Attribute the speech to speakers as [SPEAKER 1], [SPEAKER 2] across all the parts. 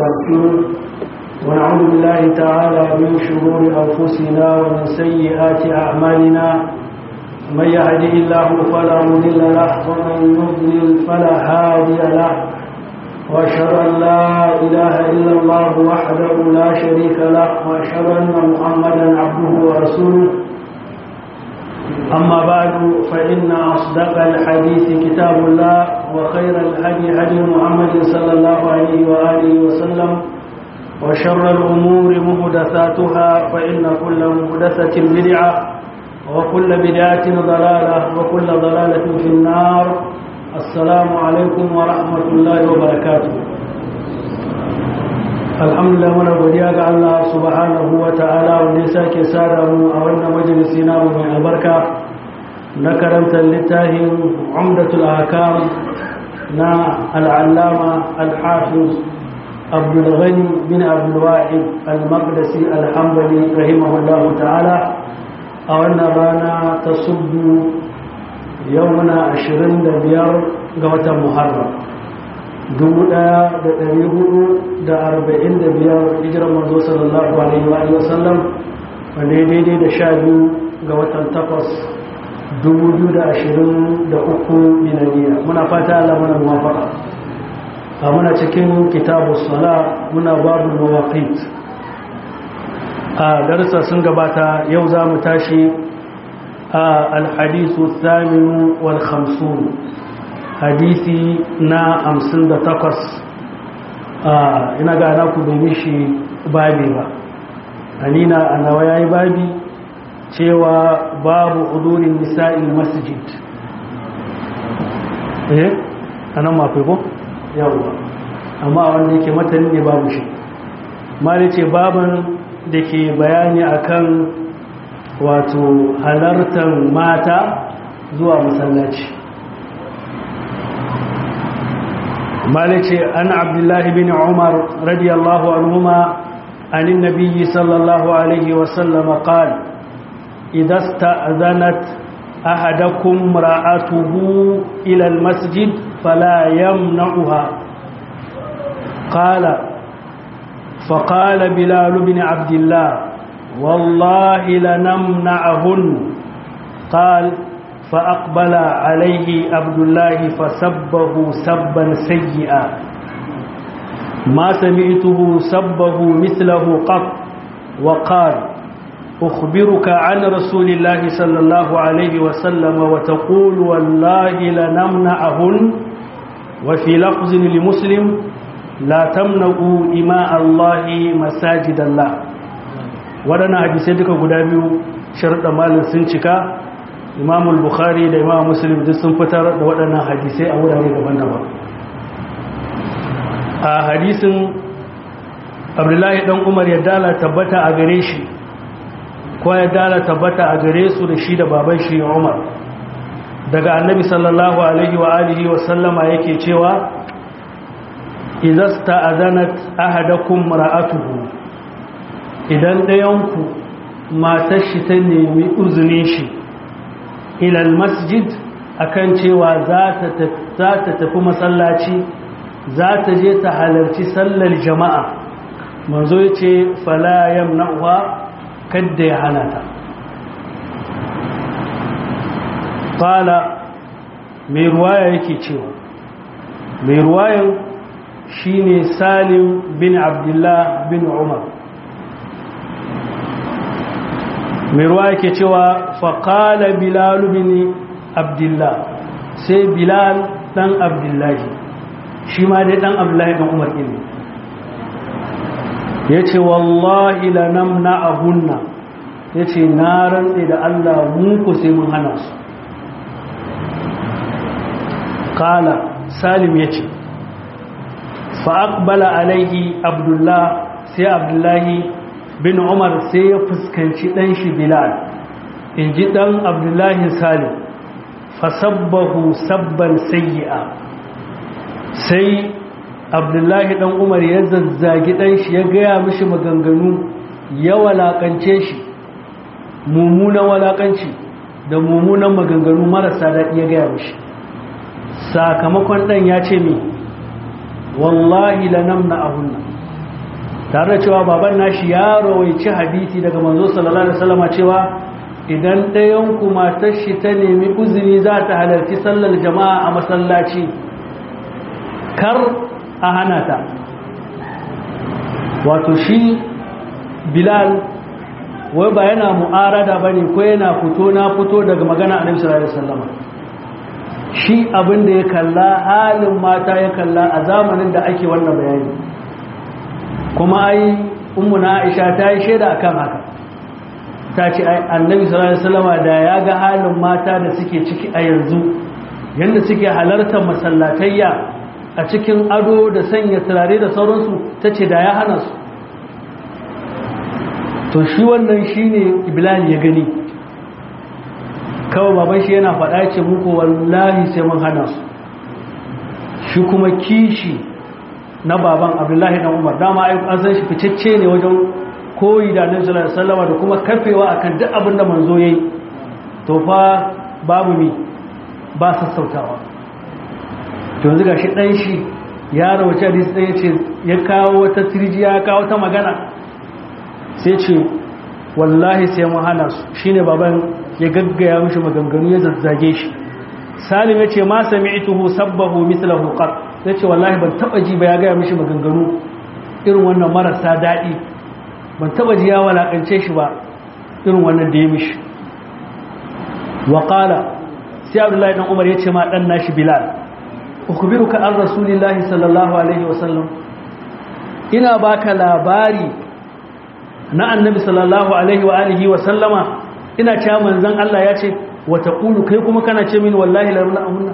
[SPEAKER 1] ونستغفره ونعوذ بالله تعالى من شرور أنفسنا ومن سيئات أعمالنا من يهده الله فلا مضل له ومن يضلل فلا هادي له وأشهد أن لا إله إلا الله وحده لا شريك له وأشهد أن محمدا عبده ورسوله أما بعد فإن أصدق الحديث كتاب الله وخير الهدي هدي محمد صلى الله عليه وآله وسلم وشر الأمور مهدثاتها فإن كل مهدثة بدعة وكل بدعة ضلالة وكل ضلالة في النار السلام عليكم ورحمة الله وبركاته alhamdulillah muna godiya ga Allah subhanahu wa ta'ala wanda ya sake sada mu a wannan majalisi na mu mai albarka na karanta littafin umdatul ahkam na al'allama al-hafiz abdul ghani bin abdul wahid al-maqdisi al-hanbali rahimahullahu ta'ala a wannan rana ta subbu yau muna 25 ga watan muharram 1445 hijirar manzo sallallahu alaihi wa sallam wanda ya daidai da sha biyu ga watan takwas 2023 milaniya muna fata Allah muna muwafaka a muna cikin kitabu sala muna babu mawaqit a darasa sun gabata yau za mu tashi a alhadisu thaminu wal khamsun hadisi na hamsin da takwas ina ga ana ku bai shi babi ba anina a nawa ya yi babi cewa babu hudurin nisa'il masjid eh anan mafi ko yawwa amma wanda yake matanin ne babu shi mali ce baban da ke bayani akan wato halartar mata zuwa masallaci مالك عن عبد الله بن عمر رضي الله عنهما عن النبي صلى الله عليه وسلم قال إذا استأذنت أحدكم امرأته إلى المسجد فلا يمنعها قال فقال بلال بن عبد الله والله لنمنعهن قال فأقبل عليه عبد الله فسبه سبا سيئا ما سمعته سبه مثله قط وقال أخبرك عن رسول الله صلى الله عليه وسلم وتقول والله لنمنعهن وفي لفظ لمسلم لا تمنعوا إماء الله مساجد الله ودنا حديثي duka guda biyu sharuɗa malin sun cika imam bukhari da imam muslim duk sun fitar da waɗannan hadisai a wurare daban-daban a hadisin abdullahi dan umar ya dala tabbata a gare shi ko ya dala tabbata a gare su da shi da baban shi umar daga annabi sallallahu alaihi wa alihi wa sallama yake cewa idasta azanat ahadakum ra'atuhu idan ɗayanku matar shi ta nemi uzunin shi ilal masjid akan cewa za ta tafi masallaci za ta je ta halarci sallar jama'a manzo ya ce falayam na'uwa kadda ya hana ta fala mai ruwaya yake cewa mai ruwayan shine salim bin abdullah bin umar mai ruwa yake cewa faƙala bilal bin abdullah sai bilal ɗan abdullahi shi ma dai ɗan abdullahi ɗan umar ne ya ce wallahi lanam na ahunna ya ce na rantse da allah muku sai mun hana su ƙala salim ya ce fa'aƙbala alaihi abdullah sai abdullahi bin umar sai ya fuskanci ɗan shi bilal in ji ɗan abdullahi salim fasabbahu sabban sayi'a sai abdullahi ɗan umar ya zazzagi ɗan shi ya gaya mishi maganganu ya walakance shi mummunan walakanci da mummunan maganganu marasa daɗi ya gaya mishi sakamakon ɗan ya ce mi wallahi lanamna ahunna tare da cewa baban nashi ya rawaici hadisi daga manzo sallallahu alaihi wasallam cewa idan ɗayan ku matar shi ta nemi uzuri za ta halarci sallar jama'a a masallaci kar a hana ta wato shi bilal wai ba yana mu'arada bane ko yana fito na fito daga magana annabi sallallahu alaihi wasallam shi abin da ya kalla halin mata ya kalla a zamanin da ake wannan bayani kuma ai ummu na Aisha ta yi shaida akan haka ta ce annabi sallallahu alaihi wasallam da ya ga halin mata da suke ciki a yanzu yanda suke halartar masallatayya a cikin ado da sanya turare da sauransu ta ce da ya hana su to shi wannan shine iblal ya gani kawai baban shi yana faɗa ce muku wallahi sai mun hana su shi kuma kishi na baban abdullahi dan umar dama an san shi ficecce ne wajen koyi da annabi sallallahu alaihi wasallam da kuma kafewa akan duk abin da manzo yayi to fa babu mi ba sassautawa to yanzu gashi dan shi ya rawace hadisi dan yace ya kawo wata tirjiya ya kawo ta magana sai ce wallahi sai mun hana su shine baban ya gaggaya mishi maganganu ya zazzage shi salim ya ce ma sami'tuhu sabbahu mithlahu qat ya ce wallahi ban taba ji ba ya gaya mishi maganganu irin wannan marasa daɗi ban taba ji ya walakance shi ba irin wannan da ya mishi wa qala sai abdullahi dan umar ya ce ma dan nashi bilal ukhbiruka an rasulillahi sallallahu alaihi wasallam ina baka labari na annabi sallallahu alaihi wa alihi wa sallama ina cewa manzon Allah ya ce wa taqulu kai kuma kana ce mini wallahi la runa amunna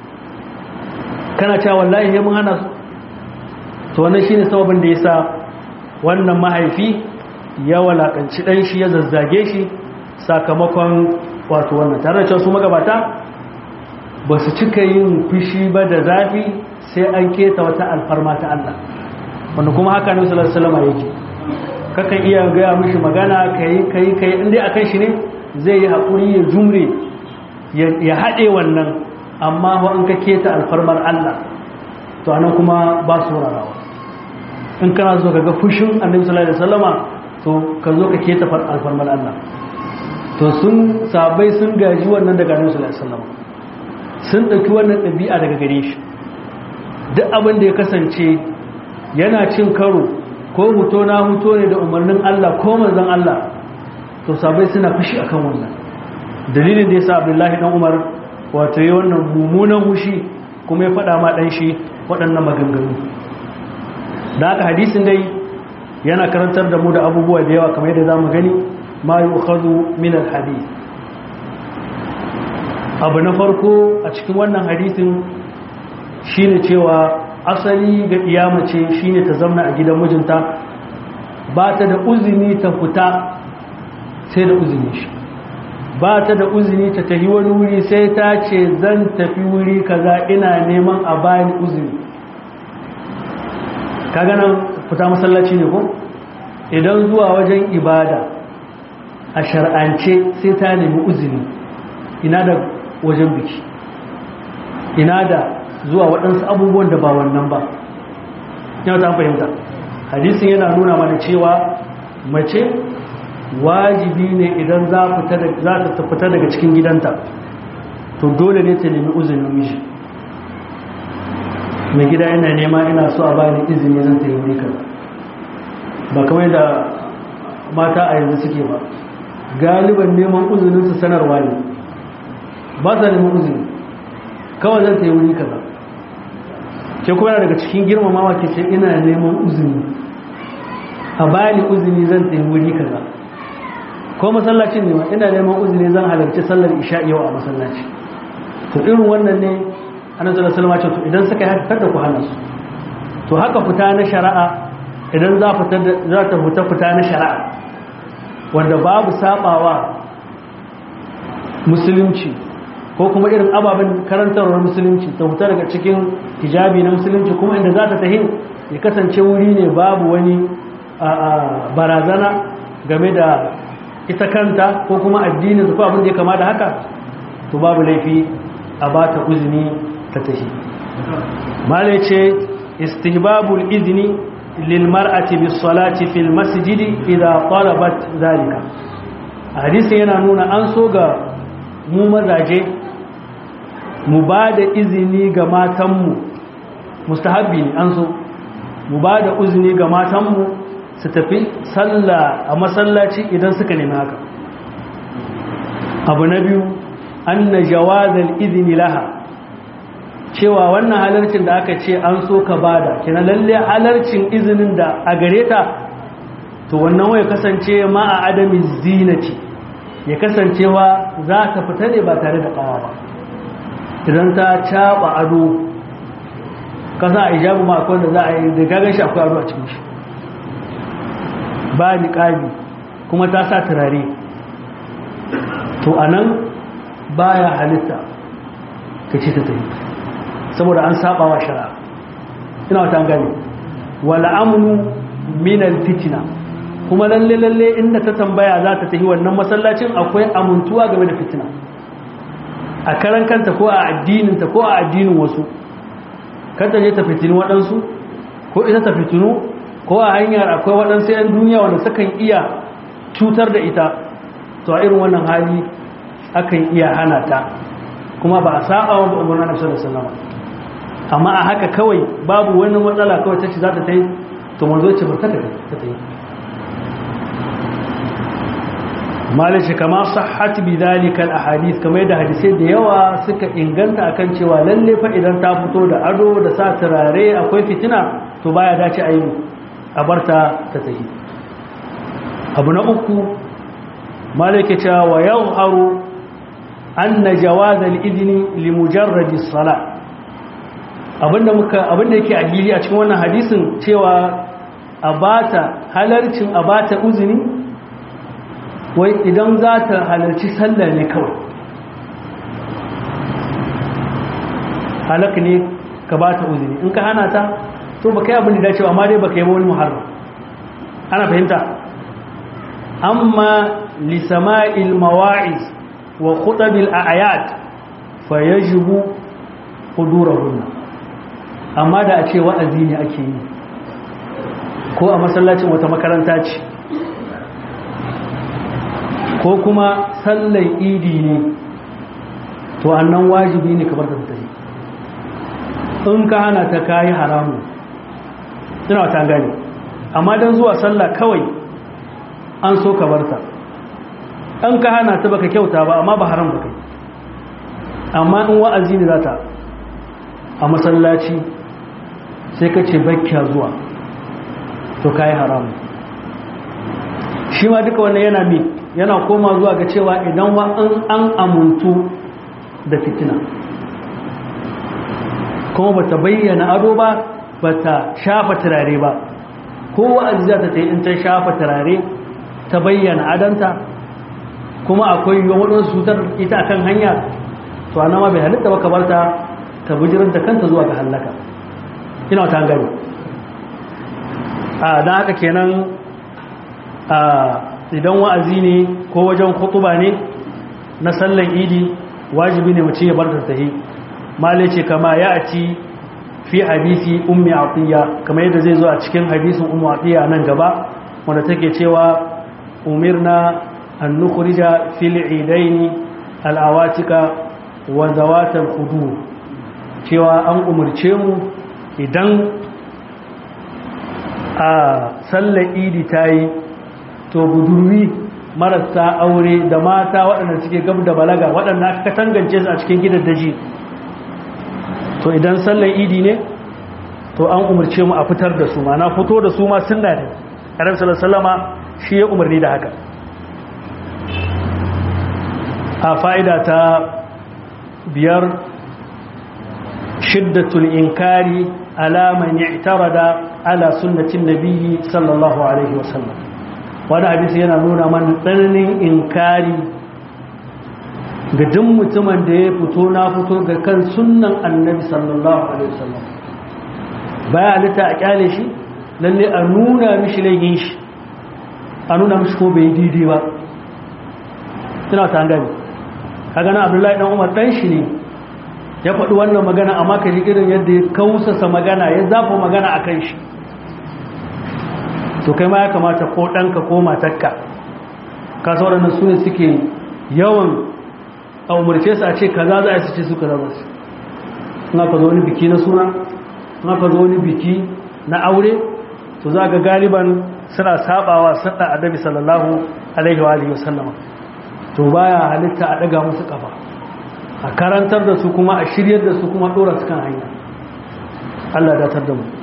[SPEAKER 1] kana cewa wallahi he mun hana su to wannan shine sababin da yasa wannan mahaifi ya walakanci dan shi ya zazzage shi sakamakon wato wannan tare da cewa su magabata ba su cika yin fushi ba da zafi sai an keta wata alfarma ta Allah wanda kuma haka ne sallallahu alaihi wasallam yake kakan iya gaya mishi magana kai kai kai inda akan shi ne zai yi haƙuri ya jumre ya haɗe wannan amma wa in ka keta alfarmar Allah to anan kuma ba su rarawa in kana zo ga fushin annabi sallallahu alaihi wasallama to ka zo ka keta alfarmar Allah to sun sabai sun gaji wannan daga annabi sallallahu alaihi wasallama sun ɗauki wannan ɗabi'a daga gare shi duk abin da ya kasance yana cin karo ko huto na huto ne da umarnin Allah ko manzon Allah to sabai suna fushi akan wannan dalilin da yasa Abdullahi dan Umar wato yayin wannan mummunan hushi kuma ya faɗa ma dan shi waɗannan maganganu da haka hadisin dai yana karantar da mu da abubuwa da yawa kamar yadda zamu gani ma yu'khadhu min al-hadith abu na farko a cikin wannan hadisin shine cewa asali ga iyamace shine ta zamna a gidan mijinta ba ta da uzini ta fita sai da uzini shi ba ta da uzini ta tafi wani wuri sai ta ce zan tafi wuri kaza ina neman a bani uzini kaga nan fita masallaci ne ko idan zuwa wajen ibada a shar'ance sai ta nemi uzini ina da wajen biki ina da zuwa waɗansu abubuwan da ba wannan ba yau ta fahimta hadisin yana nuna mana cewa mace wajibi ne idan za ta fita daga cikin gidanta to dole ne ta nemi uzinin miji mai gida yana nema ina so a bani izini zan ta yi wuri ba kamar da mata a yanzu suke ba galiban neman uzuninsu sanarwa ne ba sa neman uzini kawai zan ta yi wuri kaza ke kuma daga cikin girmamawa ke ce ina neman uzini a bani uzini zan ta yi wuri kaza ko masallacin ne ma ina neman uzini zan halarci sallar isha yau a masallaci to irin wannan ne annabi sallallahu alaihi wasallam to idan suka haka kada ku hana su to haka fita na shari'a idan za fita za ta fita fita na shari'a wanda babu sabawa musulunci ko kuma irin ababen karantarwar musulunci ta fita daga cikin hijabi na musulunci kuma inda za ta tahi ya kasance wuri ne babu wani barazana game da ita kanta ko kuma addinin ko abin da ya kama da haka to babu laifi a ba ta uzini ta tahi malai ce istihbabul izini lilmar'ati bis salati fil masjidi idza talabat zalika hadisi yana nuna an so ga mu mazaje mu ba da izini ga matanmu mustahabbi ne an so mu ba da izini ga matanmu su tafi sallah a masallaci idan suka nemi haka abu na biyu anna jawazal izini laha cewa wannan halarcin da aka ce an so ka bada kina lalle halarcin izinin da a gare ta to wannan waya kasance ma a adamin zinati ya kasancewa za ta fita ne ba tare da kawa ba idan ta caba ado kasa a ijabu ma akwai da za a yi da gagan shi akwai ado a cikin shi ba niƙabi kuma ta sa turare to anan baya halitta ka ce ta tafi saboda an saba wa shara ina wata gani wala amnu minal fitina kuma lalle lalle inda ta tambaya za ta tafi wannan masallacin akwai amintuwa game da fitina a karan kanta ko a addininta ko a addinin wasu kanta je ta fitini waɗansu ko ita ta fitinu ko a hanyar akwai waɗansu 'yan duniya wanda sukan iya cutar da ita to a irin wannan hali akan iya hana ta kuma ba a saba wa umarnin nabi sallallahu alaihi wasallam amma a haka kawai babu wani matsala kawai ta ce za ta ta yi to manzo ce ba ta ta yi malice kama sahhat bi dalika ahadith kamar yadda hadisai da yawa suka inganta akan cewa lalle fa idan ta fito da ado da sa turare akwai fitina to baya dace a yi a barta ta tahi abu na uku malike cewa wa yawharu anna jawaz al-idni li mujarrad as-salah abinda muka abinda yake a hili a cikin wannan hadisin cewa abata halarcin abata uzuni wai idan za ta halarci sallah ne kawai halak ne ka ba ta uzuri in ka hana ta to ba kai abin da dacewa amma dai ba kai wani muharram ana fahimta amma lisama'il mawa'iz wa khutabil a'yad fa yajibu hudurahunna amma da a ce wa'azi ne ake yi ko a masallacin wata makaranta ce ko kuma sallan idi ne to annan wajibi ne kamar da tafi in ka hana ta kayi haramu ina ta gani amma don zuwa sallah kawai an so ka barta an ka hana ta baka kyauta ba amma ba haram ba kai amma in wa'azi ne za ta a masallaci sai ka ce bakya zuwa to kayi haramu shi ma duka wannan yana mi yana koma zuwa ga cewa idan wa an amuntu da fitina kuma ba ta bayyana ado ba ba ta shafa turare ba ko wa'azi za ta ta yi in ta shafa turare ta bayyana adanta kuma akwai yiwuwa waɗansu cutar ita akan hanya to ana ma bai halitta ba kamar ta ta bijirar da kanta zuwa ga hallaka ina wata gani a don haka kenan a idan wa'azi ne ko wajen khutuba ne na sallan idi wajibi ne mutum ya bar ta tahi male ce kama ya ci fi hadisi ummi atiya kamar yadda zai zo a cikin hadisin ummu atiya nan gaba wanda take cewa umirna an nukhrija fil idaini al awatika wa zawatal khudur cewa an umurce mu idan a sallar idi tayi to budurwi marasa aure da mata waɗanda suke gab da balaga waɗanda aka tangance su a cikin gidan daji to idan sallar idi ne to an umarce mu a fitar da su ma na fito da su ma sunna ne karam sallama shi ya umarni da haka a fa'ida ta biyar shiddatul inkari ala man i'tarada ala sunnatin nabiyyi sallallahu alaihi wasallam wani hadisi yana nuna man tsananin inkari ga duk mutumin da ya fito na fito ga kan sunnan annabi sallallahu alaihi wasallam baya halitta a kyale shi lalle a nuna mishi laifin shi a nuna mishi ko bai daidai ba suna ta gani ka gana abdullahi dan umar dan shi ne ya faɗi wannan magana amma ka ji irin yadda ya kausasa magana ya zafa magana a kan shi to kai ma ya kamata ko ɗanka ko matakka ka waɗannan su ne suke yawan a umarce su a ce kaza za a su ce su kaza za su in aka zo wani biki na suna in aka zo wani biki na aure to za ga galiban suna sabawa sadda annabi sallallahu alaihi wa alihi wasallama to baya halitta a daga musu kafa a karantar da su kuma a shiryar da su kuma dora su kan hanya Allah da tar da mu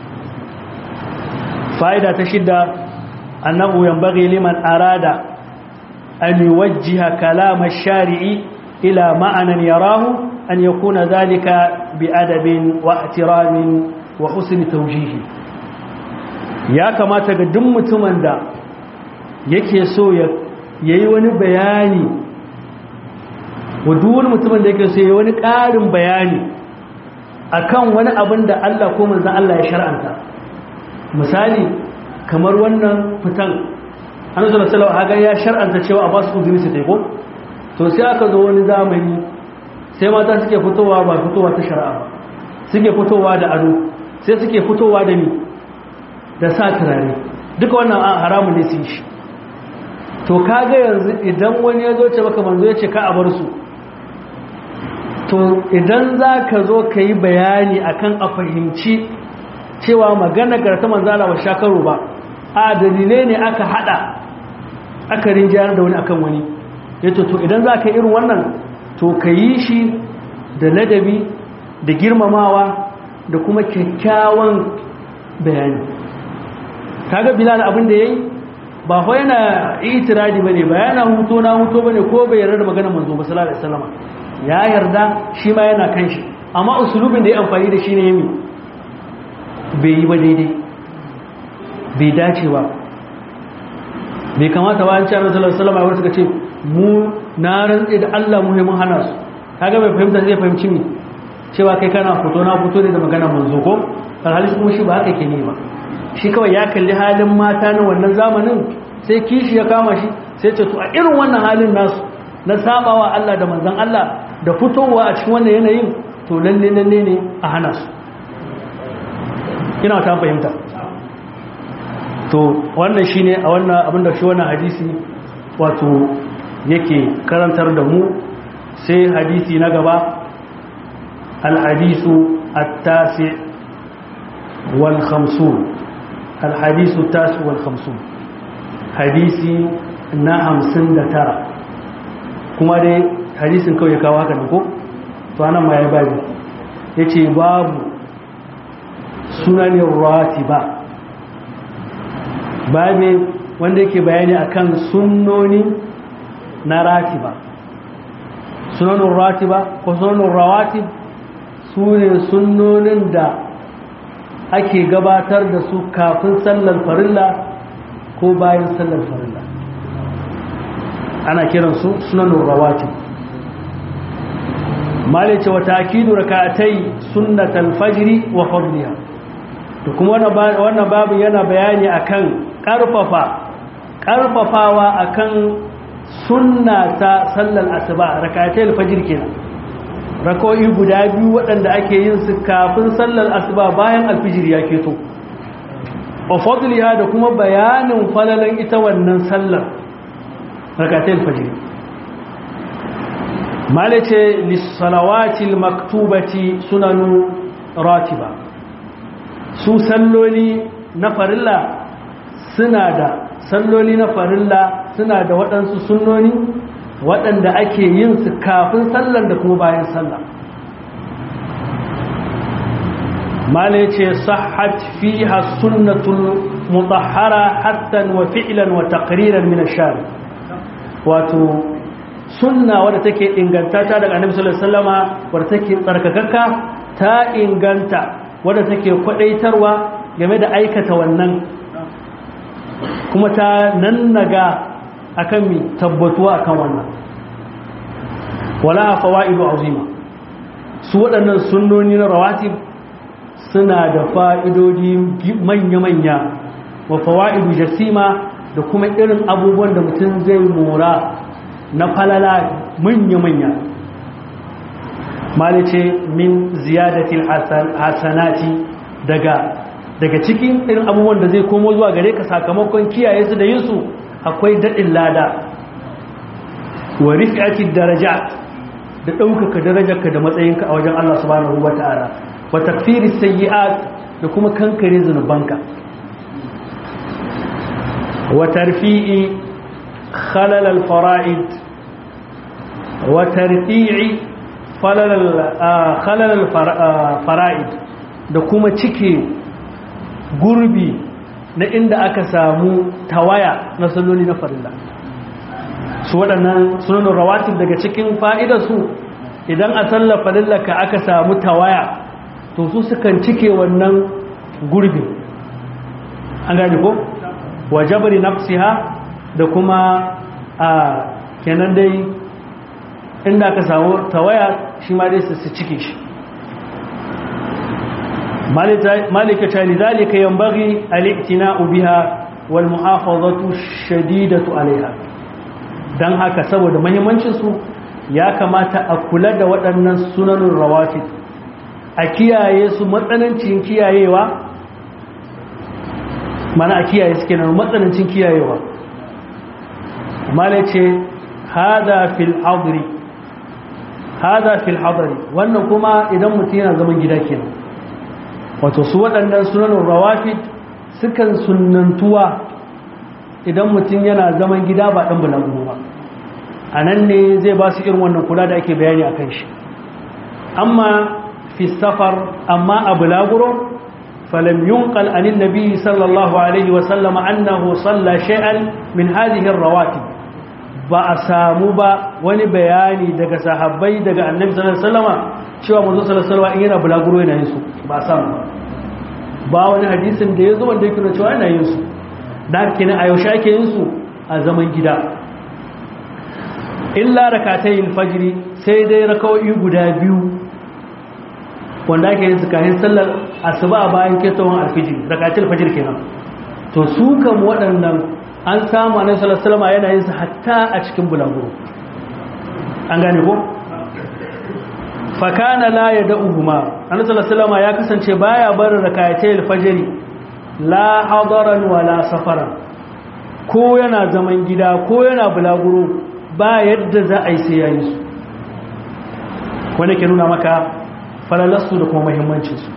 [SPEAKER 1] fa'ida ta shidda annahu yanbaghi liman arada an yuwajjiha kalam ash-shari'i ila ma'anan yarahu an yakuna dhalika bi adabin wa ihtiramin wa husni tawjihi ya kamata ga duk mutumin da yake so ya yi wani bayani wa duk wani mutumin da yake so ya yi wani ƙarin bayani akan wani abin da Allah ko manzan Allah ya shar'anta misali kamar wannan fitan an zama salawa haga ya shar'anta cewa a ba su uzuri su taiko to sai aka zo wani zamani sai mata suke fitowa ba fitowa ta shari'a ba suke fitowa da ado sai suke fitowa da ni da sa turare duka wannan an haramun ne sun shi to kaga yanzu idan wani ya zo ce maka manzo ya ce ka a bar su to idan za ka zo ka yi bayani akan a fahimci cewa magana garta manzala wa shakaru ba a dalilai ne aka hada aka rinjiyar da wani akan wani ya to idan za ka irin wannan to ka yi shi da ladabi da girmamawa da kuma kyakkyawan bayani kaga bilal abin da yayi ba fa yana itiradi bane ba yana huto na huto bane ko bai yarda da maganar manzo ba sallallahu alaihi wasallam ya yarda shi ma yana kan shi amma usulubin da ya amfani da shi ne yimi bai yi ba daidai bai dace ba bai kamata ba an ce annabi sallallahu alaihi wasallam ya suka ce mu na rantse da Allah mu mun hana su kaga bai fahimta zai fahimci mi cewa kai kana fito na fito ne da maganar manzo ko alhali kuma shi ba haka ke ne ba shi kawai ya kalli halin mata na wannan zamanin sai kishi ya kama shi sai ce to a irin wannan halin nasu na sabawa Allah da manzon Allah da fitowa a cikin wannan yanayin to lalle lalle ne a hana su ina ta fahimta to wannan shine a wannan abinda shi wannan hadisi wato yake karantar da mu sai hadisi na gaba al-hadisu at-tasi' wal khamsun الحديث التاسع والخمسون حديثي na hamsin da tara kuma dai hadisin kawai kawo haka ko to anan ma ya babu ya ce babu sunanin ratiba babu wanda yake bayani akan sunnoni na ratiba sunanin ratiba ko sunanin rawatib su ne sunnonin da ake gabatar da su kafin sallar farilla ko bayan sallar farilla ana kiransu sunanun rawati malice wata akidu rakatai sunnatal fajri wa fadliha to kuma wannan babu yana bayani akan karfafa karfafawa akan sunna ta sallar asuba rakatai alfajr kenan rako'i guda biyu waɗanda ake yin su kafin sallar asuba bayan alfijir ya keto ofadliha da kuma bayanin falalan ita wannan sallar rakatai alfajir malace lissalawatil maktubati sunanu ratiba su salloli na farilla suna da salloli na farilla suna da waɗansu sunnoni waɗanda ake yin su kafin sallar da kuma bayan sallar mala ce sahat fiha sunnatul mutahhara hatta wa fi'lan wa taqriran min ash-shari wato sunna wadda take ingantata daga annabi sallallahu alaihi wasallama wadda take tsarkakakka ta inganta wadda take kwadaitarwa game da aikata wannan kuma ta nannaga akan mi tabbatuwa akan wannan wala fawaidu azima su waɗannan sunnoni na rawatib suna da fa'idodi manya-manya wa fawaidu jasima da kuma irin abubuwan da mutum zai mora na falala manya-manya malice min ziyadatil hasanati daga daga cikin irin abubuwan da zai komo zuwa gare ka sakamakon kiyaye su da yin su akwai daɗin lada wa rif'ati darajat da ɗaukaka darajarka da matsayinka a wajen Allah subhanahu wata'ala wa takfiri sayyi'at da kuma kankare zunubanka wa tarfi'i khalal al-fara'id wa tarfi'i khalal al-fara'id da kuma cike gurbi na inda aka samu tawaya na salloli na farilla su waɗannan sunanin rawatin daga cikin fa'idarsu idan a sallar farillaka aka samu tawaya to su sukan cike wannan gurbi an gani ko wajabari nafsiha da kuma a kenan dai inda aka samu tawaya shi ma dai su cike shi malika lidhalika yanbaghi al-i'tina'u biha wal muhafazatu shadidatu alaiha dan haka saboda muhimmancin su ya kamata a kula da waɗannan sunanun rawatib a kiyaye su matsanancin kiyayewa mana a kiyaye su kenan matsanancin kiyayewa malace hada fil hadri hada fil hadri wannan kuma idan mutum yana zaman gida kenan wato su waɗannan sunanin rawafid sukan sunantuwa idan mutum yana zaman gida ba ɗan bulagu ba a nan ne zai ba su irin wannan kula da ake bayani a kan shi amma fi safar amma a bulaguro falam yunqal anin nabi sallallahu alaihi wa sallama annahu salla shay'an min hadhihi rawatib ba a samu ba wani bayani daga sahabbai daga annabi sallallahu alaihi wasallama cewa manzo sallallahu alaihi wasallama in yana bulaguro yana yin su ba a samu ba wani hadisin da ya zo wanda yake cewa yana yin su da kenan a yaushe ake yin su a zaman gida illa rakatayil fajri sai dai raka'o'i guda biyu wanda ake yin su kafin sallar asuba bayan kettawan alfijir rakatul fajr kenan to su kan waɗannan an samu annabi sallallahu alaihi wasallam yana yin su hatta a cikin bulaguro an gane ko fa kana la yad'uhuma annabi sallallahu alaihi wasallam ya kasance baya barin rakatul fajr la hadaran wala safaran ko yana zaman gida ko yana bulaguro ba yadda za a yi sai yayi su wanda ke nuna maka falalarsu da kuma muhimmancinsu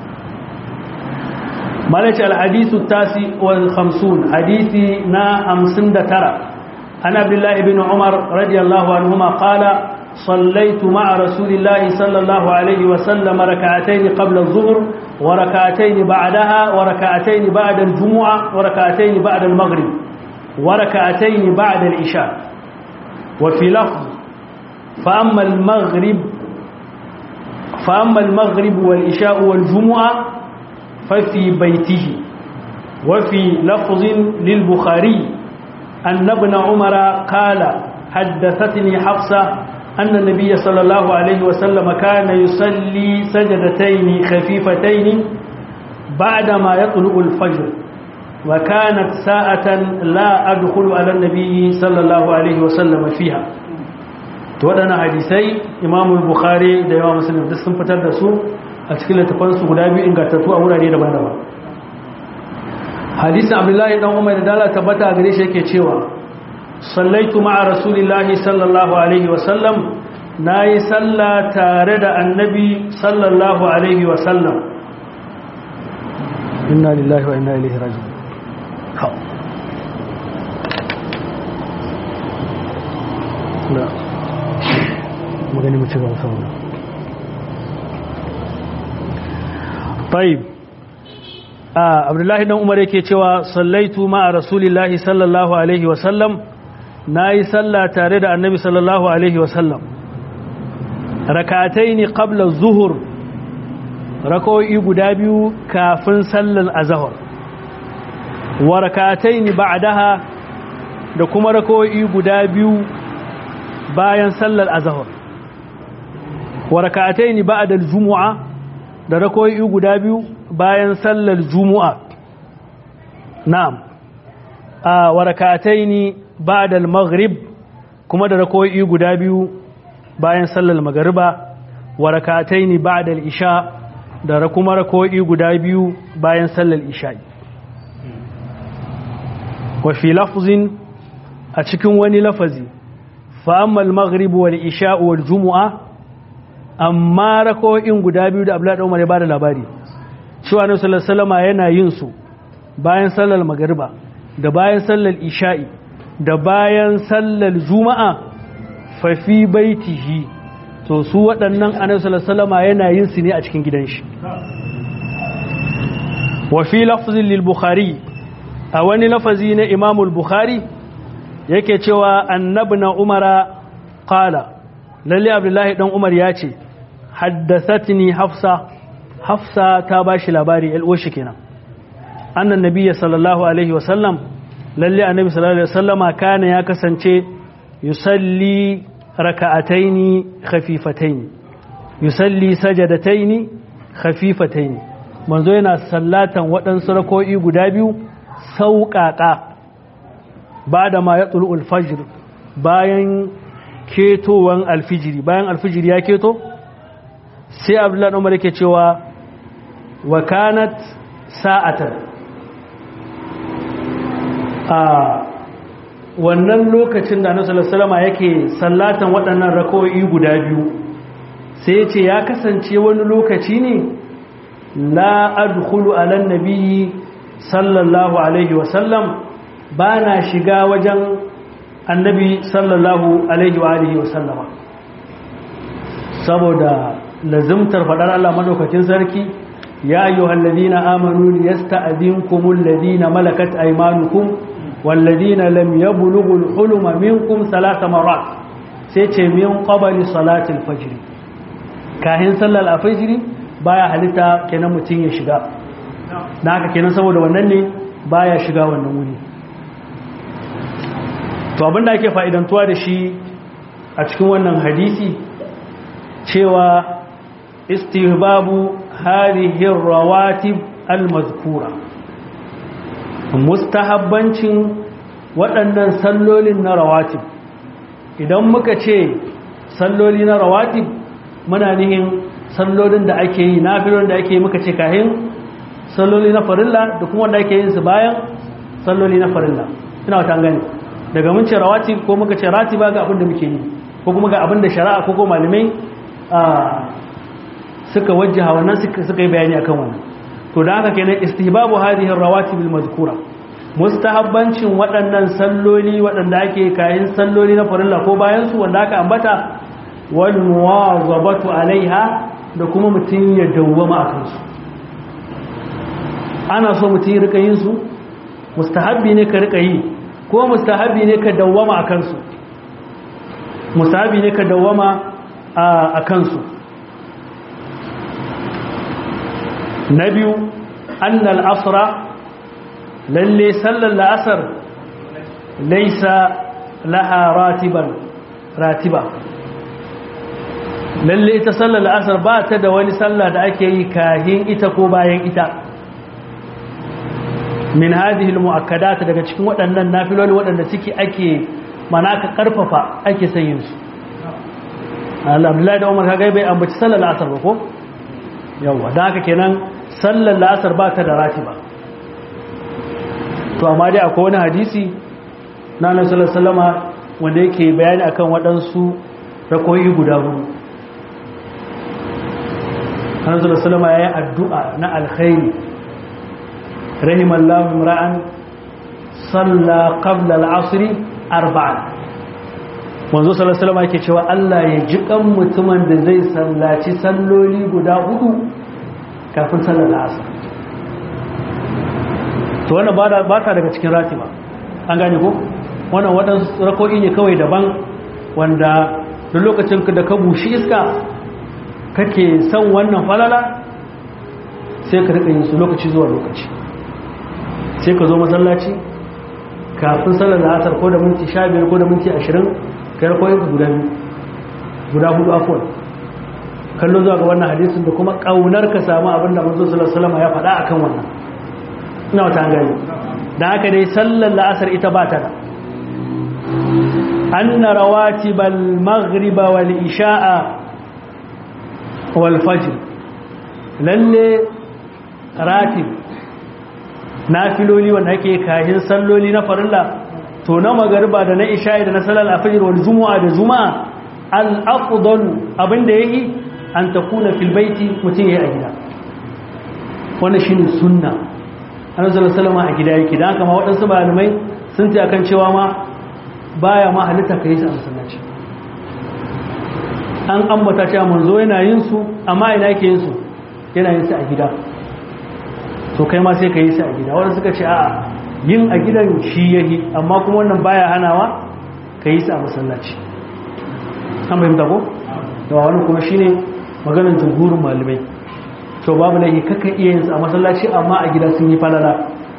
[SPEAKER 1] malaci alhadisu tasi wal khamsun hadisi na hamsin da tara an abdullahi ibn umar radiyallahu anhuma qala صليت مع رسول الله صلى الله عليه وسلم ركعتين قبل الظهر وركعتين بعدها وركعتين بعد الجمعة وركعتين بعد المغرب وركعتين بعد العشاء وفي لفظ فأما المغرب فأما المغرب والعشاء والجمعة ففي بيته وفي لفظ للبخاري أن ابن عمر قال حدثتني حفصة أن النبي صلى الله عليه وسلم كان يصلي سجدتين خفيفتين بعدما يطلع الفجر وكانت ساعة لا أدخل على النبي صلى الله عليه وسلم فيها waɗannan hadisai imamul bukhari da yawa musulun duk sun fitar da su a cikin littafansu guda biyu ingantattu a wurare daban-daban hadisin abdullahi dan umar da dala tabbata a gare shi yake cewa sallaitu ma'a rasulillahi sallallahu alaihi wasallam na yi salla tare da annabi sallallahu alaihi wasallam inna lillahi wa inna ilaihi raji'un na magani mu ci gaba saboda طيب آه عبد الله بن عمر yake cewa sallaitu ma'a rasulillahi sallallahu alaihi wa sallam nayi salla tare da annabi sallallahu alaihi wa sallam rak'atayn qabla az-zuhr rak'o'i guda biyu kafin sallar azhar wa rak'atayn ba'daha da kuma rak'o'i guda biyu bayan sallar azhar wa rak'atayn ba'da al-jumu'a da rakoyi guda biyu bayan sallar jumu'a na'am a wa rak'atayn ba'da al-maghrib kuma da rakoyi guda biyu bayan sallar magriba wa rak'atayn ba'da al-isha da kuma rako'i guda biyu bayan sallar isha'i wa fi lafzin a cikin wani lafazi fa'ammal maghrib wal isha'u wal jumu'a amma rako'in guda biyu da abdullahi umar ya bada labari cewa ne sallallahu alaihi yana yin su bayan sallar magriba da bayan sallar isha'i da bayan sallar juma'a fa fi baitihi to su waɗannan annabi sallallahu alaihi yana yin su ne a cikin gidan shi wa fi lafzin lil bukhari a wani lafazi na imamul bukhari yake cewa annabna umara qala lalle abdullahi dan umar ya ce haddathatni hafsa hafsa ta bashi labari alwashi kenan annan nabiyyi sallallahu alaihi wasallam lalle annabi sallallahu alaihi wasallama kana ya kasance yusalli raka'ataini khafifataini yusalli sajadataini khafifataini manzo yana sallatan waɗansu rako'i guda biyu sauƙaƙa ba da ma ya tsulu alfajir bayan ketowan alfijiri bayan alfijiri ya keto sai abdullahi umar yake cewa wa kanat sa'atan a wannan lokacin da annabi sallallahu yake sallatan waɗannan rak'o'i guda biyu sai ya ce ya kasance wani lokaci ne la adkhulu ala nabiyyi sallallahu alaihi wasallam ba na shiga wajen annabi sallallahu alaihi wa alihi wasallama saboda lazimtar faɗar Allah madaukakin sarki ya ayyuhal ladina amanu liyasta'dinkumul ladina malakat aymanukum wal ladina lam yablughul huluma minkum thalath marat sai ce min qabli salatil fajr kahin sallar al-fajr baya halitta kenan mutun ya shiga da haka kenan saboda wannan ne baya shiga wannan wuri to abinda ake fa'idantuwa da shi a cikin wannan hadisi cewa istihbabu hadhihi rawatib almazkura mustahabbancin waɗannan sallolin na rawatib idan muka ce salloli na rawatib muna nihin sallolin da ake yi nafilon da ake yi muka ce kahin salloli na farilla da kuma wanda ake yin su bayan salloli na farilla ina wata gani daga mun ce rawati ko muka ce ratiba ga abin da muke yi ko kuma ga abin da shari'a ko ko malamai suka wajjaha wannan suka yi bayani akan wannan to da haka kenan istihbabu hadhihi rawatib almazkura mustahabbancin waɗannan salloli waɗanda ake kayan salloli na farilla ko bayan su wanda aka ambata wal muwazabatu alaiha da kuma mutum ya dawwama akan su ana so mutum rika yin su mustahabbi ne ka rika yi ko mustahabbi ne ka dawwama a kansu mustahabbi ne ka dawwama a kansu na biyu annal asra lalle sallar la'asar laisa laha ratiban ratiba lalle ita sallar la'asar ba ta da wani sallah da ake yi kahin ita ko bayan ita min hadhihi almu'akkadat daga cikin waɗannan nafiloli waɗanda suke ake manaka karfafa ake sayin su Abdullahi da Umar kaga bai ambaci sallar asar ba ko yawa dan haka kenan sallar asar ba ta da ratiba to amma dai akwai wani hadisi na Annabi sallallahu alaihi wasallama wanda yake bayani akan waɗansu rakoyi guda hudu Annabi sallallahu alaihi wasallama yayi addu'a na alkhairi رحم الله امرا صلى قبل العصر اربعا manzo sallallahu alaihi wasallam yake cewa Allah ya ji kan mutumin da zai sallaci salloli guda hudu kafin sallar asar to wannan ba ba ta daga cikin ratiba an gane ko wannan wadansu rako'i ne kawai daban wanda duk lokacin da ka bushi iska kake son wannan falala sai ka rika yin su lokaci zuwa lokaci sai ka zo masallaci kafin sallar da asar ko da minti sha biyar ko da minti ashirin ka yi koyin guda biyu guda hudu afuwan kallo zuwa ga wannan hadisin da kuma ƙaunar ka samu abin da manzo sallallahu alaihi ya faɗa akan wannan ina wata gani da haka dai sallar la'asar ita ba ta da anna rawatibal maghriba wal isha'a wal fajr lalle ratib nafiloli wanda ake kahin salloli na farilla to na magariba da na isha'i da na salal afajir wal jumu'a da juma'a al afdalu abinda yake an takuna fil baiti mutun yayi a gida wannan shine sunna annabi sallallahu alaihi wasallam a gida yake dan haka ma wadansu malamai sun ce akan cewa ma baya ma halitta kai shi a masallaci an ambata cewa manzo yana yin su amma ina yake yin su yana yin su a gida to kai ma sai ka yi su a gida wanda suka ce a'a yin a gidan shi yahi amma kuma wannan baya hanawa ka yi su a masallaci an fahimta ko da wani kuma shine maganar jumhurin malamai to babu laifi kaka iya yin su a masallaci amma a gida sun yi falala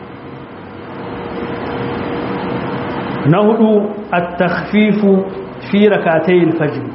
[SPEAKER 1] na hudu at-takhfifu fi rakatayil fajr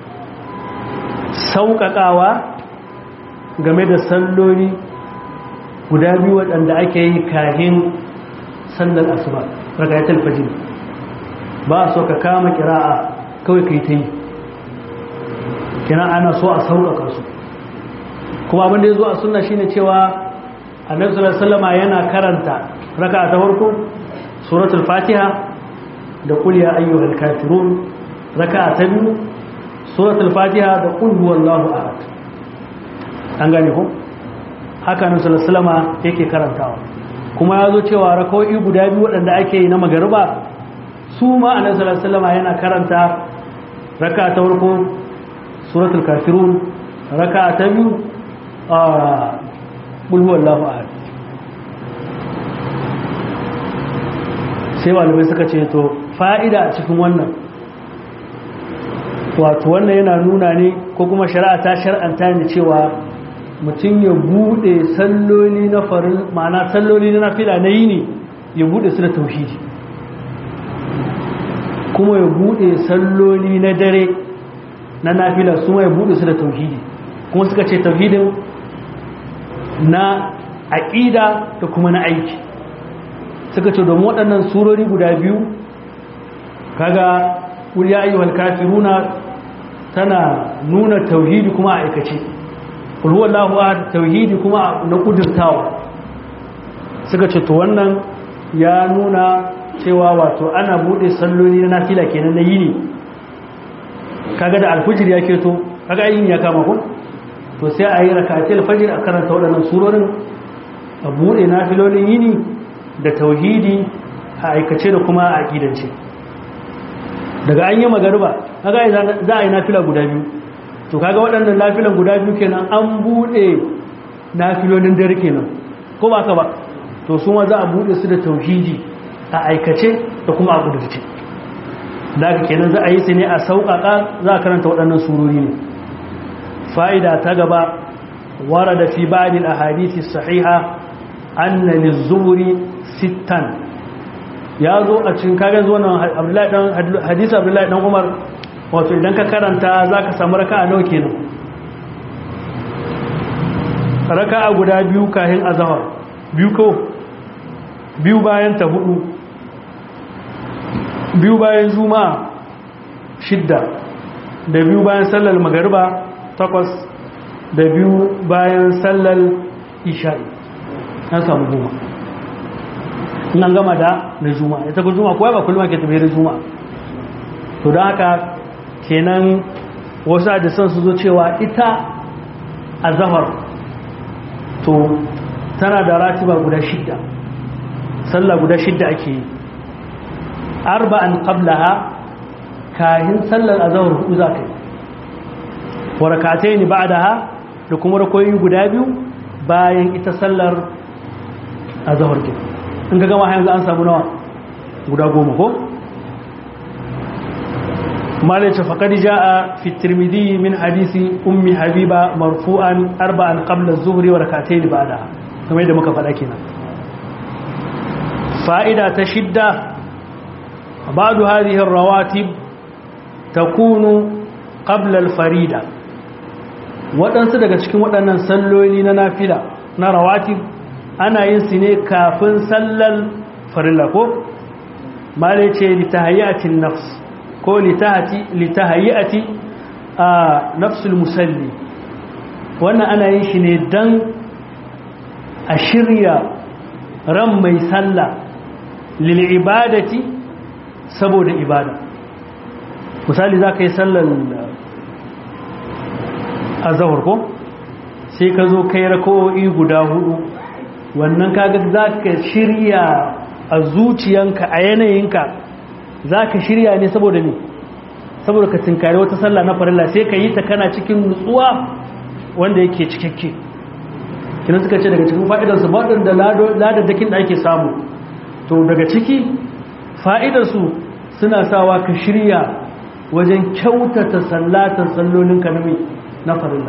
[SPEAKER 1] sauƙaƙawa game da salloli guda biyu waɗanda ake yi kahin sallar asuba rakayatul fajr ba so ka kama kira'a kawai kai ta yi kina ana so a sauƙaƙa su kuma abin da ya zo a sunna shine cewa annabi sallallahu alaihi wasallam yana karanta raka'a ta farko suratul fatiha da qul ya ayyuhal kafirun raka'a ta biyu suratul fatiha da qul huwallahu ahad an gane ko haka nan sallallahu yake karantawa kuma ya zo cewa raka'o'i guda biyu waɗanda ake yi na magariba su ma annabi sallallahu yana karanta raka'a ta farko suratul kafirun raka'a ta biyu a qul huwallahu ahad sai malamai suka ce to fa'ida a cikin wannan wato wannan yana nuna ne ko kuma shari'a ta shar'anta ne cewa mutum ya bude salloli na farin ma'ana salloli na nafila na yini ya bude su da tauhidi kuma ya bude salloli na dare na nafila su ya bude su da tauhidi kuma suka ce tauhidin na aƙida da kuma na aiki suka ce domin waɗannan surori guda biyu kaga ƙuliya ayyuhal kafiruna tana nuna tauhidi kuma a aikace kulhuwallahu ahad tauhidi kuma na kudurtawa suka ce to wannan ya nuna cewa wato ana bude salloli na nafila kenan na yini kaga da alfujir ya keto kaga yin ya kama ku to sai a yi rakatil fajr a karanta waɗannan surorin a bude nafilolin yini da tauhidi a aikace da kuma a aqidance daga an yi magariba kaga za a yi nafila guda biyu to kaga waɗannan nafilan guda biyu kenan an buɗe nafilolin dare kenan ko ba ka ba to su ma za a buɗe su da tauhidi a aikace da kuma a gudurce da haka kenan za a yi su ne a sauƙaƙa za a karanta waɗannan surori ne fa'ida ta gaba wara da fi ba'adil ahadisi sahiha anna lizzuri sittan ya zo a cikin kagan zuwa nan hadisi abdullahi dan umar wato idan ka karanta za ka samu raka a nauke nan raka a guda biyu kahin azahar biyu ko biyu bayan ta hudu biyu bayan juma'a shidda da biyu bayan sallar magariba takwas da biyu bayan sallar isha'i an samu goma nan gama da na juma'a ita ku juma'a kuwa ba kullum ke tafiye da juma'a to da haka kenan wasu hadisan su zo cewa ita a zahar to tana da ratiba guda shidda sallah guda shidda ake yi arba'an qablaha kahin sallar azhar hudu za ka yi wa rak'atayn ba'daha da kuma rakoyi guda biyu bayan ita sallar azhar ke in ga gama yanzu an samu nawa guda goma ko مالك فقد جاء في الترمذي من حديث أم حبيبة مرفوعا أربعا قبل الظهر وركعتين بعدها كما يدى مكفل أكينا فائدة تشدة بعض هذه الرواتب تكون قبل الفريدة waɗansu daga cikin waɗannan salloli na nafila na rawatib ana yin su ne kafin sallar farilla ko male ce litahayyatin nafs ko litahayati a nafsul musalli wannan ana yin shi ne don a shirya ran mai sallah lil ibadati saboda ibada misali za ka yi sallar azahar ko sai ka zo kai rako'i guda hudu wannan kaga za ka shirya a zuciyanka a yanayinka za ka shirya ne saboda ne saboda ka tinkari wata sallah na farilla sai ka yi ta kana cikin nutsuwa wanda yake cikakke kina suka ce daga cikin fa'idarsu waɗanda ladadakin da ake samu to daga ciki fa'idarsu suna sawa ka shirya wajen kyautata sallatar sallolin kanami na farilla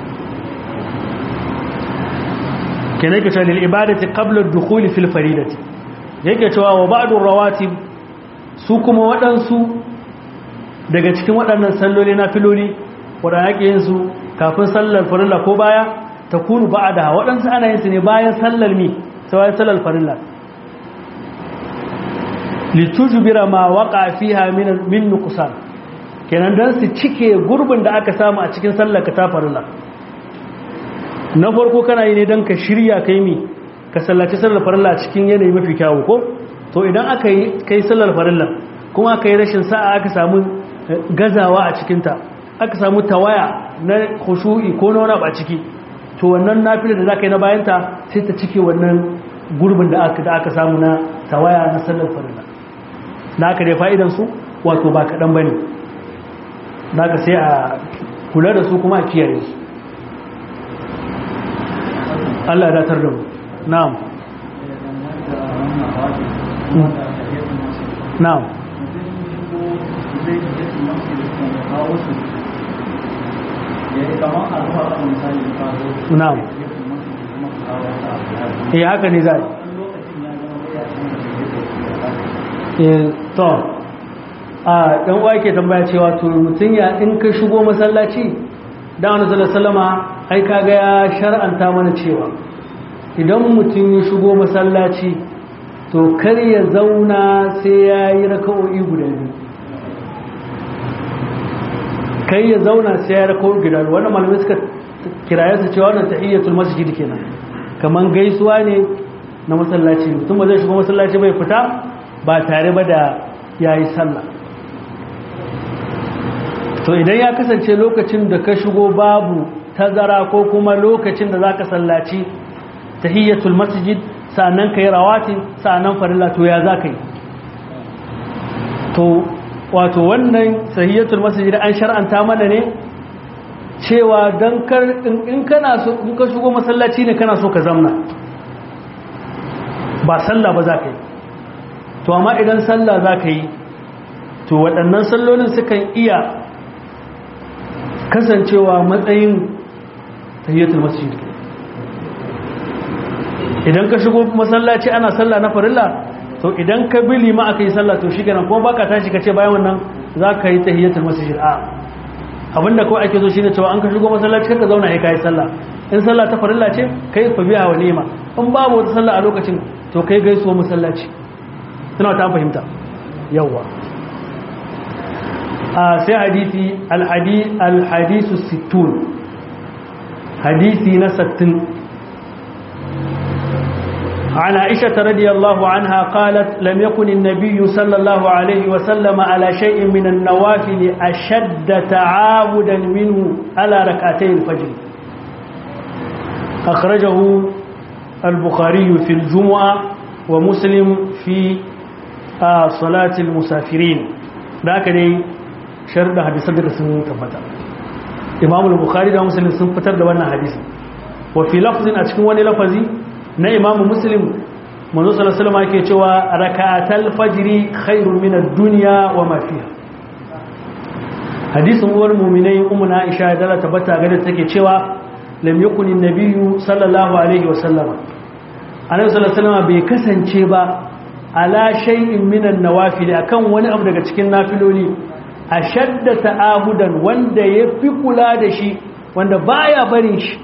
[SPEAKER 1] kenan ka ce lil ibadati qabla ad-dukhul fil faridati yake cewa wa ba'dur rawatib su kuma waɗansu daga cikin waɗannan salloli na filoli waɗanda ake yin su kafin sallar farilla ko baya ta kunu ba'da waɗansu ana yin su ne bayan sallar mi sai sallar farilla litujbira ma waqa fiha min min nuqsan kenan dan su cike gurbin da aka samu a cikin sallar ka ta farilla na farko kana yi ne dan ka shirya kai mi ka sallaci sallar farilla cikin yanayi mafi kyawu ko to idan aka yi kai sallar farilla kuma aka yi rashin sa'a aka samu gazawa a cikinta aka samu tawaya na khushu'i ko na wani a ciki to wannan nafila da zaka yi na bayanta sai ta cike wannan gurbin da aka da aka samu na tawaya na sallar farilla da aka dai fa'idan su wato ba kadan bane da aka sai a kula da su kuma a kiyaye su Allah ya datar da mu na'am na'am na'am eh haka ne zai eh to a dan uwa yake tambaya cewa to mutun ya in ka shigo masallaci da wani sallama ai kaga ya shar'anta mana cewa idan mutum ya shigo masallaci to kar ya zauna sai ya yi raka'o'i guda biyu kai ya zauna sai ya raka'o'i guda biyu wannan malamai suka kiraye su cewa wannan tahiyyatul masjid kenan kaman gaisuwa ne na masallaci mutum ba zai shigo masallaci bai fita ba tare ba da yayi sallah to idan ya kasance lokacin da ka shigo babu tazara ko kuma lokacin da zaka sallaci tahiyyatul masjid sa'annan kai rawati sa'annan farilla to ya za yi to wato wannan tahiyyatul masjid an shar'anta mana ne cewa dan kar in kana so in ka shigo masallaci ne kana so ka zamna ba sallah ba za ka yi to amma idan sallah za ka yi to waɗannan sallolin sukan iya kasancewa matsayin tahiyyatul masjid idan ka shigo masallaci ana sallah na farilla to idan ka bi lima aka yi sallah to shi kenan kuma baka tashi ka ce bayan wannan za ka yi tahiyyatul masjid a abinda kawai ake so shine cewa an ka shigo masallaci ka zauna ya kai sallah in sallah ta farilla ce kai fa biya wa ni'ima in babu wata sallah a lokacin to kai gaisuwa masallaci ina ta fahimta yawa a sai hadisi al-hadith al-hadisu 60 hadisi na 60 عن عائشة رضي الله عنها قالت لم يكن النبي صلى الله عليه وسلم على شيء من النوافل أشد تعاودا منه على ركعتي الفجر أخرجه البخاري في الجمعة ومسلم في صلاة المسافرين ذاك دي شرد حديث صدق سنة تبتا إمام البخاري ومسلم سنفتر دوانا حديث وفي لفظ أتكون لفظي na imamu muslim manzo sallallahu alaihi yake cewa raka'atal fajri khairun min ad-dunya wa ma fiha hadisin uwar mu'minai ummu aisha da ta tabbata ga da take cewa lam yakun an-nabiyyu sallallahu alaihi wa sallama annabi sallallahu alaihi bai kasance ba ala shay'in min an-nawafil akan wani abu daga cikin nafiloli ashadda ta'ahudan wanda yafi kula da shi wanda baya barin shi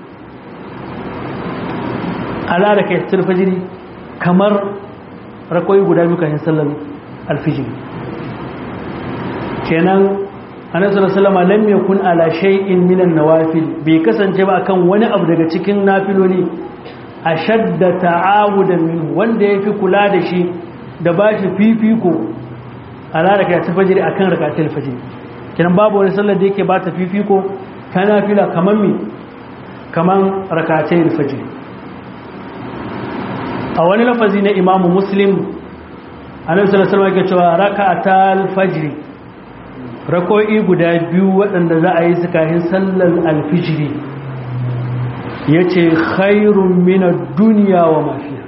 [SPEAKER 1] ala da kai fajiri kamar rakoyi guda biyu kan sallar alfijiri kenan annabi sallallahu alaihi lam yakun ala shay'in minan nawafil bai kasance ba akan wani abu daga cikin nafiloli ashadda ta'awudan min wanda yafi kula da shi da bashi fifiko ala rakatul fajr akan rakatul fajr kiran babu wani sallar da yake ba ta fifiko ta nafila kaman mi kaman rakatul fajr a wani lafazi na imamu muslim annabi sallallahu alaihi wasallam yake cewa rakatul fajr rako'i guda biyu waɗanda za a yi tsakanin sallar alfijiri ya ce khairun mina duniya wa mafiya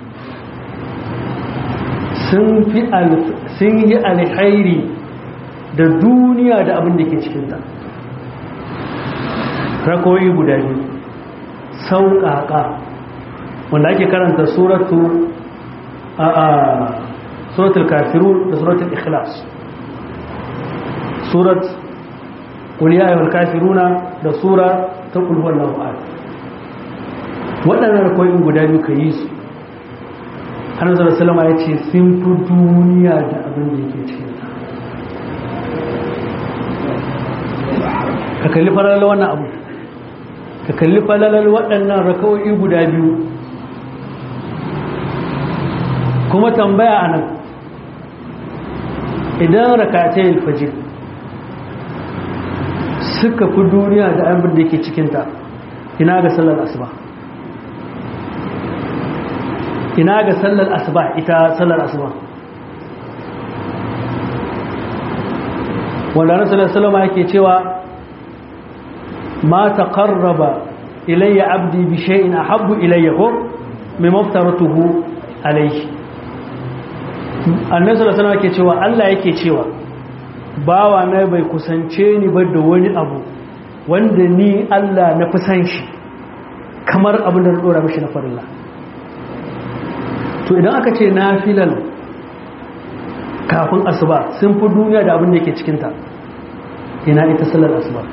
[SPEAKER 1] sun yi alhairi da duniya da abin da ke cikinta rako'i guda biyu sauƙaƙa wanda ake karanta suratu a suratul kafiru da suratul ikhlas surat kuliya ayyul kafiruna da sura ta kulhuwar lafa'ad waɗannan rakoyin guda biyu ka yi su hannun zara salama ya ce sun fi duniya da abin da yake cikin ta ka kalli falalar wannan abu ka kalli falalar waɗannan rakawoyi guda biyu kuma tambaya a nan idan rakatai alfajir suka fi duniya da abin da yake cikinta ina ga sallar asuba ina ga sallar asuba ita sallar asuba wanda na sallar salama yake cewa ma ta karraba ilayya abdi bi shay'in ahabbu ilayya ko mai maftaratuhu alayhi annabi sallallahu alaihi yake cewa Allah yake cewa bawa na bai kusance ni ba da wani abu wanda ni Allah na fi san shi kamar abin da na dora mishi na farilla to idan aka ce nafilal kafin asuba sun fi duniya da abin da ke cikinta ina ita salar asuba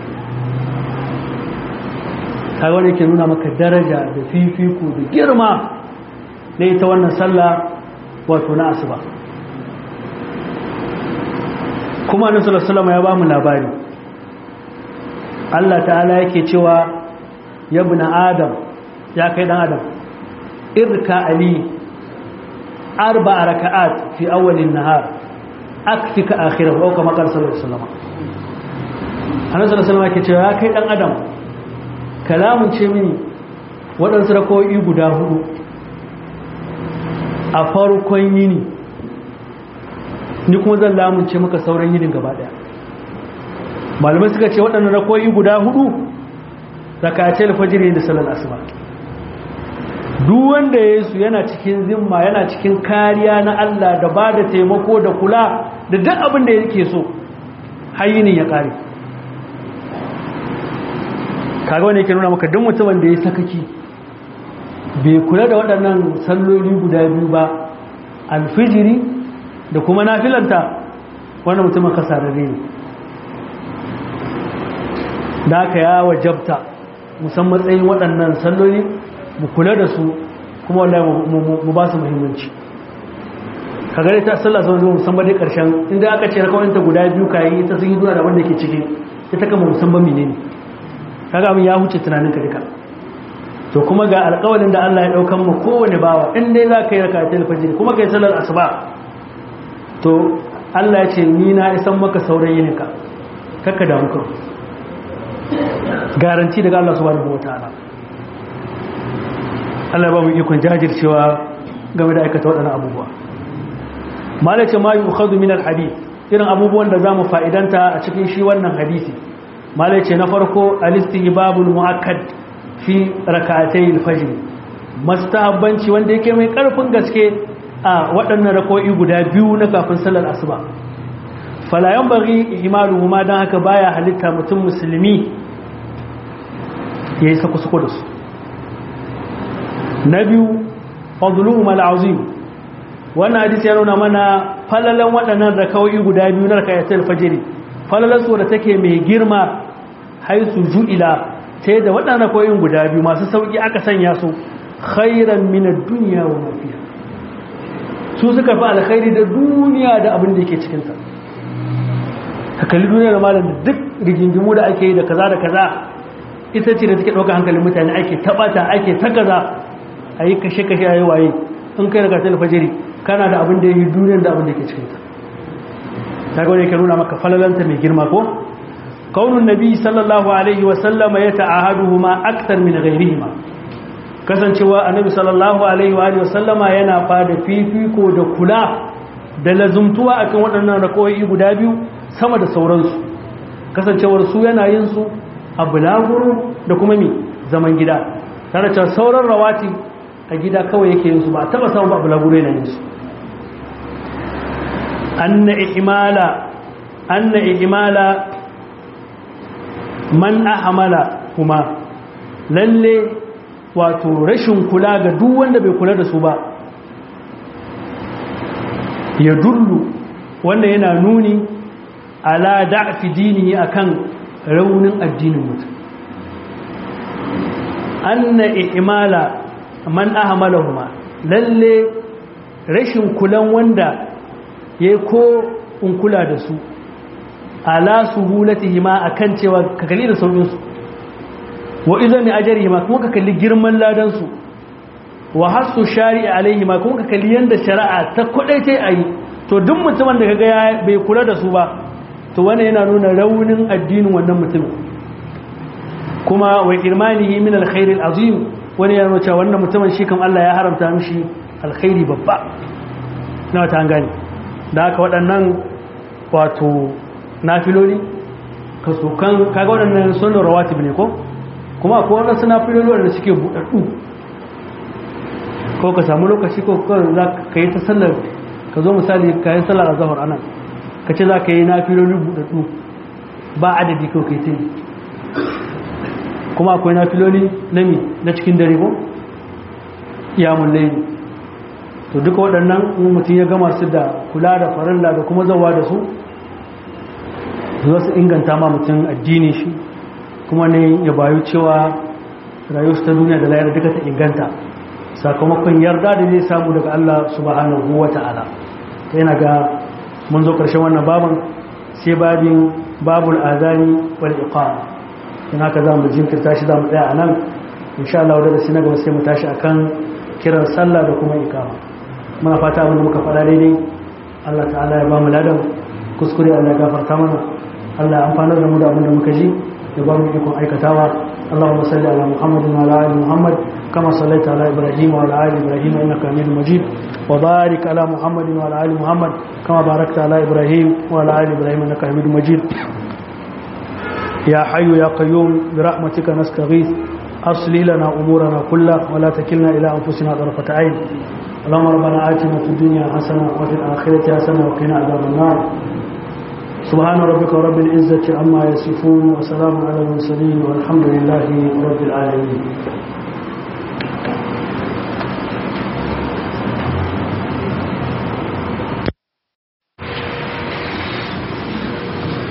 [SPEAKER 1] kaga wani ke nuna maka daraja da fifiko da girma na ita wannan sallah wato na asuba kuma na salama ya ba mu labari Allah ta'ala yake cewa ya bi na adam ya kai dan adam irka ali arba raka'at fi awwalin nahar akfika akhirahu aw kama qala sallallahu alaihi wasallam annabi sallallahu alaihi wasallam yake cewa ya kai dan adam kalamun ce mini waɗansu rakoyi guda hudu a farkon yini ni kuma zan lamunce maka sauran yinin gaba daya malamai suka ce waɗannan rakoyi guda hudu rakace alfajiri da sallar asuba duk wanda ya su yana cikin zimma yana cikin kariya na Allah da ba da taimako da kula da duk abin da yake so hayinin ya kare kaga wani yake nuna maka duk mutumin da ya sakaki bai kula da waɗannan salloli guda biyu ba alfijiri da kuma nafilanta wannan mutumin kasararre ne da aka ya wajabta musamman matsayin waɗannan salloli mu kula da su kuma wallahi mu ba su muhimmanci ka gare ta sallah sau zuwa musamman dai ƙarshen inda aka ce rakawanta guda biyu ka yi ta sun yi duna da wanda ke ciki ita kama musamman mene ne kaga abin ya huce tunanin ka duka to kuma ga alƙawalin da Allah ya ɗaukan mu kowane bawa in dai za ka yi raka ta fajr kuma ka yi sallar asuba to Allah ya ce ni na isan maka sauran yininka kakka da muka garanti daga Allah subhanahu wataala Allah ba mu ikon jajircewa game da aikata waɗannan abubuwa malace ma yukhadu min alhadith irin abubuwan da zamu fa'idanta a cikin shi wannan hadisi malace na farko alistihbabul muakkad fi rak'atay alfajr mustahabbanci wanda yake mai karfin gaske a waɗannan rako'i guda biyu na kafin sallar asuba fala yanbaghi ihmaluhu ma dan haka baya halitta mutum musulmi yayi sako-sako da su na biyu fadluhum al'azim wannan hadisi ya nuna mana falalan waɗannan rakawoyi guda biyu na rakayatul fajr falalan su da take mai girma haisu ju'ila ta yadda waɗannan rakawoyin guda biyu masu sauki aka sanya su khairan min ad-dunya wa ma fiha su suka fi alkhairi da duniya da abin da yake cikin ta ka kalli duniyar malam da duk rigingimu da ake yi da kaza da kaza ita ce da take ɗauka hankalin mutane ake taɓata ake ta kaza a yi kashe-kashe a yi waye in kai daga talfajiri kana da abin da ya yi duniyar da abin da ke cikinta ta ga wani ke nuna maka falalanta mai girma ko kaunin nabi sallallahu alaihi wasallama ya ta'ahaduhu ma aktar min ghairihima kasancewa annabi sallallahu alaihi wa sallama yana fada fifiko da kula da lazumtuwa akan waɗannan rakoyi guda biyu sama da sauransu kasancewar su yana yin su a bulaguro da kuma mi zaman gida tare da sauran rawati a gida kawai yake yin su ba taba samun ba bulaguro yana yin su anna ihmala anna ihmala man ahmala kuma lalle wato rashin kula ga duk wanda bai kula da su ba ya dullu wanda yana nuni ala da'fi dinihi akan raunin addinin mutum anna ihmala man ahmalahuma lalle rashin kulan wanda yayi ko in kula da su ala suhulatihima akan cewa ka kalli da saukin su wa izami ajrihima kuma ka kalli girman ladan su wa hasu shari'i alaihima kuma ka kalli yanda shari'a ta kudaitai ayi to duk mutumin da kaga bai kula da su ba to wannan yana nuna raunin addinin wannan mutumin kuma wa irmanihi min alkhair alazim wani yana nuna cewa wannan mutumin shi kan Allah ya haramta mishi alkhairi babba na wata an gane da haka waɗannan wato nafiloli kaso kan kaga waɗannan sunan rawatib ne ko kuma akwai waɗansu nafiloli waɗanda suke buɗaɗɗu ko ka samu lokaci ko za ka yi ta sallar ka zo misali ka yi sallar azahar anan ka ce za ka yi nafiloli buɗaɗɗu ba adadi kawai kai ta yi kuma akwai nafiloli na mi na cikin dare ko iyamun laili to duka waɗannan mutum ya gama su da kula da farilla da kuma zawa da su za su inganta ma mutum addini shi kuma ne ya bayu cewa rayuwarsu ta duniya da layar duka ta inganta sakamakon yarda da zai samu daga Allah subhanahu wa ta'ala ta yana ga mun zo ƙarshen wannan baban sai babin babul azani wal iqama in haka za mu jinkirta shi za mu tsaya a nan insha Allah wadda sai na gaba sai mu tashi akan kiran sallah da kuma iqama muna fata abin da muka faɗa daidai Allah ta'ala ya ba mu ladan kuskure Allah ya gafarta mana Allah ya amfanar da mu da abin da muka ji ya ba mu ikon aikatawa اللهم صل على محمد وعلى ال محمد كما صليت على ابراهيم وعلى ال ابراهيم انك حميد مجيد وبارك على محمد وعلى ال محمد كما باركت على ابراهيم وعلى ال ابراهيم انك حميد مجيد يا حي يا قيوم برحمتك نستغيث اصلح لنا امورنا كلها ولا تكلنا الى انفسنا طرفه عين اللهم ربنا آتنا في الدنيا حسنه وفي الاخره حسنه وقنا عذاب النار سبحان ربك رب العزة عما يصفون وسلام على المرسلين والحمد لله رب العالمين